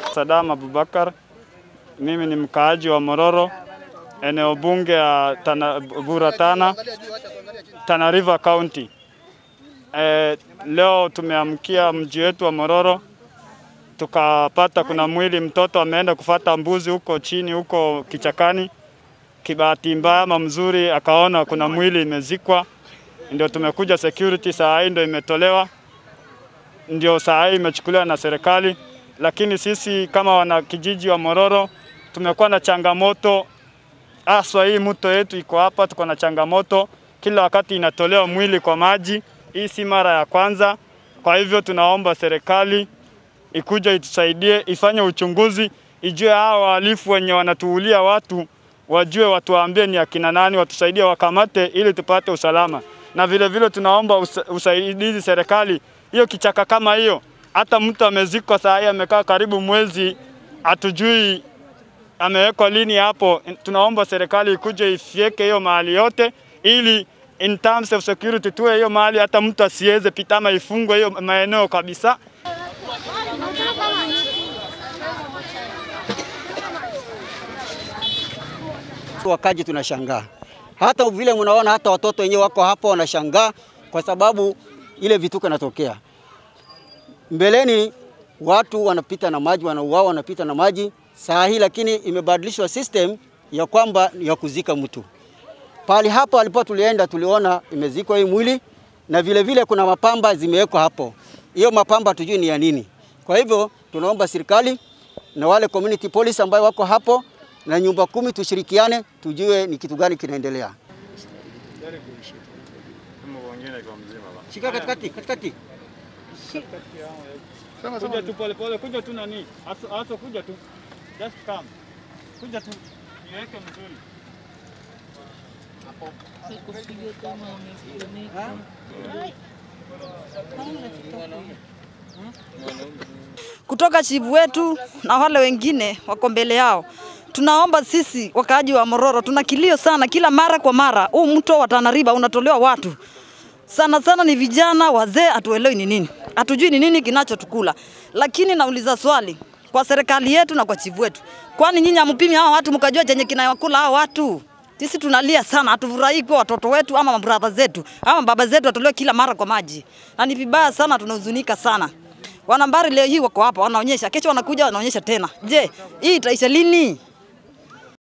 Sadam Abubakar. Mimi ni mkaaji wa Mororo, eneo bunge ya Tana, Bura Tana, Tana River County. E, leo tumeamkia mji wetu wa Mororo tukapata kuna mwili mtoto ameenda kufata mbuzi huko chini huko kichakani. Kibahati mbaya ama mzuri, akaona kuna mwili imezikwa, ndio tumekuja security, saa hii ndio imetolewa, ndio saa hii imechukuliwa na serikali. Lakini sisi kama wana kijiji wa Mororo tumekuwa na changamoto haswa, hii mto yetu iko hapa, tuko na changamoto kila wakati inatolewa mwili kwa maji. Hii si mara ya kwanza, kwa hivyo tunaomba serikali ikuja itusaidie, ifanye uchunguzi, ijue hao wahalifu wenye wanatuulia watu, wajue, watuambie ni akina nani, watusaidie, wakamate ili tupate usalama. Na vile vile tunaomba usa, usaidizi serikali, hiyo kichaka kama hiyo, hata mtu amezikwa saa hii amekaa karibu mwezi, hatujui amewekwa lini hapo. Tunaomba serikali ikuje ifyeke hiyo mahali yote, ili in terms of security tuwe hiyo mahali hata mtu asiweze pita ama ifungwe hiyo maeneo kabisa. Wakaji tunashangaa, hata vile mnaona, hata watoto wenyewe wako hapo wanashangaa kwa sababu ile vituko inatokea. Mbeleni watu wanapita na maji, wanauawa, wanapita na maji saa hii, lakini imebadilishwa system ya kwamba ya kuzika mtu pali hapo alipo tulienda, tuliona imezikwa hii mwili na vile vile kuna mapamba zimewekwa hapo. Hiyo mapamba tujui ni ya nini. Kwa hivyo tunaomba serikali na wale community police ambao wako hapo na nyumba kumi tushirikiane, tujue ni kitu gani kinaendelea. Shika katikati, katikati. Kuja tu pole pole, kuja tu nani, aso, aso kuja tu, just come, kuja tu, niweke mzuri. kutoka chifu wetu na wale wengine wako mbele yao. Tunaomba sisi wakaaji wa Mororo, tuna kilio sana, kila mara kwa mara huu mto wa Tana River unatolewa watu sana sana, ni vijana wazee, hatuelewi ni nini, hatujui ni nini kinachotukula. Lakini nauliza swali kwa serikali yetu na kwa chifu wetu, kwani nyinyi hampimi hawa watu mkajua chenye kinawakula hawa watu? Sisi tunalia sana, hatufurahii kwa watoto wetu ama mabrada zetu ama baba zetu watolewe kila mara kwa maji, na ni vibaya sana, tunahuzunika sana. Wanambari leo hii wako hapa wanaonyesha, kesho wanakuja wanaonyesha tena. Je, hii itaisha lini?